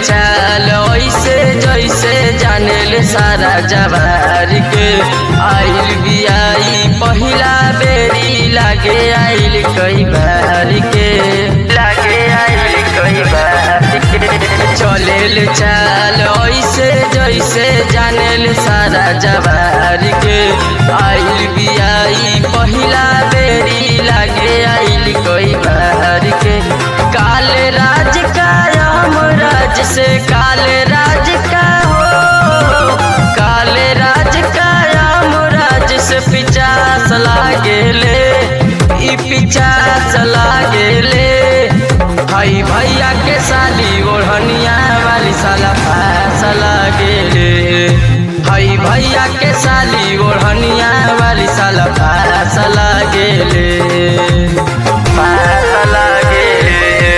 चाल ऐसे जैसे जानेल सारा जवार के आइल बियाई पहिला बेरी लागे आइल कई बार के लागे आइल कई बार के चलेल चाल ऐसे जैसे जानेल सारा जवार के आइल बियाई पहिला बेरी लागे आइल कई बार के काले राज का राम राज से काले राज का हो काले राज का राम राज से पिचास लागेले ई पिचास लागेले भाई भैया के साली ओढ़निया वाली साला पास लागेले भाई भैया के साली ओढ़निया वाली साला पास लागेले पास लागेले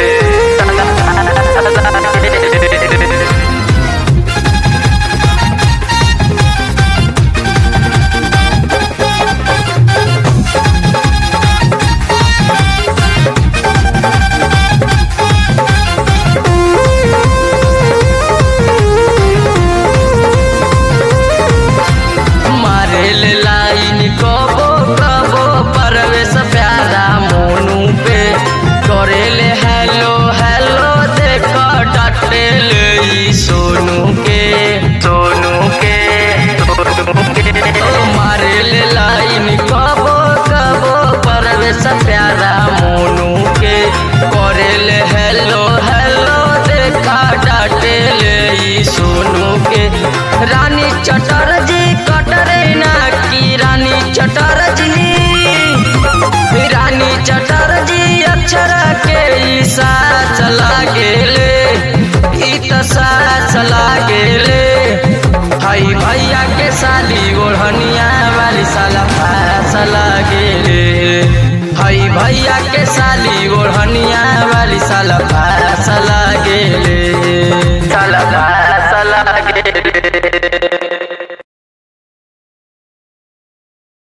मारेल लाइन कबो कबो परवेश प्यारा मोनू पे करेले हेलो हेलो देख डटेल ई सोनू के सोनू के सोनू के ओ मारेल लाइन कबो कबो परवेश प्यारा मोनू के करेले हेलो हेलो देख डटेल ई सोनू के रानी चटर्जी कटरेना की रानी चटर्जी रानी चटर्जी अक्षर के ई साथ लागेले ई त साथ लागेले भाई भैया के साली ओढ़निया वाली साला पास लागेले भाई भैया के साली ओढ़निया वाली साला पास लागेले साला पास लागेले